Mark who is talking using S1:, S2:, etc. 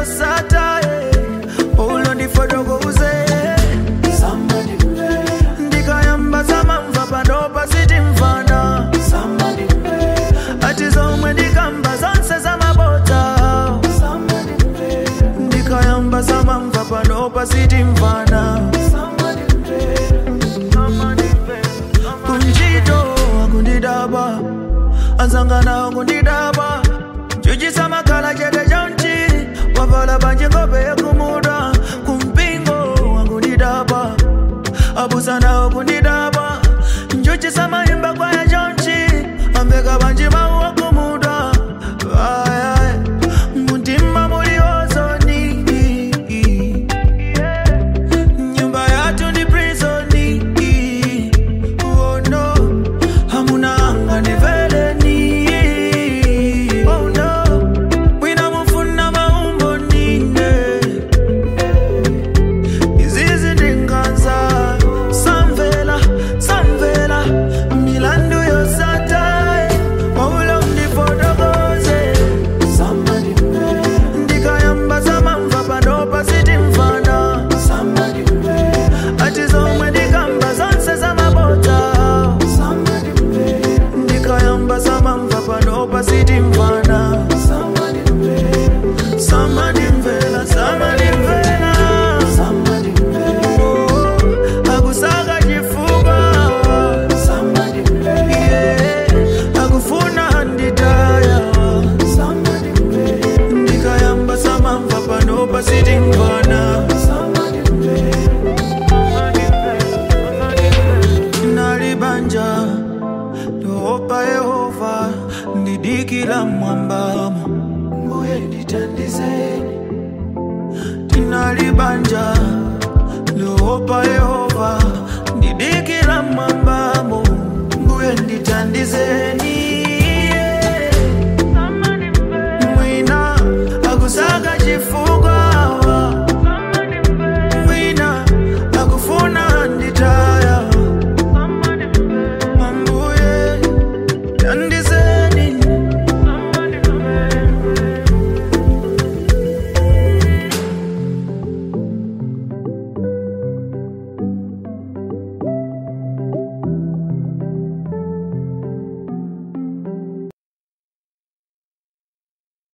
S1: yosata ulo ndifotokoze ndikayamba zamamva panopa sitimvana ati zomwe ndikamba zonse zamabota ndikayamba zamamva panopa sitimvana kunjito akundidaba anzangana akundidaba chuchisa makhala chete chonchi wavala panje ngope yakumuda kumpingo akundidaba abusana akundidaba nchuchisa mayimba kwaya chonchi ambeka panje mau akumuda Ay, ay, mutima muli ozoni nyumba yatu ni prisoni oh no hamuna anga ni veleni oh no wina mufuna maumbo nine izizi ndinganza samvela samvela milandu yosata waulo ndifotokoze ndikayamba zamamva panopa sitimvana ati zomwe ndikamba zonse zamabota ndikayamba zamamva panopa sitimvana samadimvela samadimvela Oh, akusaka chifuba Yeah, akufuna nditaya ndikayamba samamva panopa sitimvana nalibanja ndoopa yehova ndidikila mwambamo mbuye nditandizeni tinalibanja ndoopa yehova ndidikila mwambamo mbuye nditandizeni mwina akusaka chifu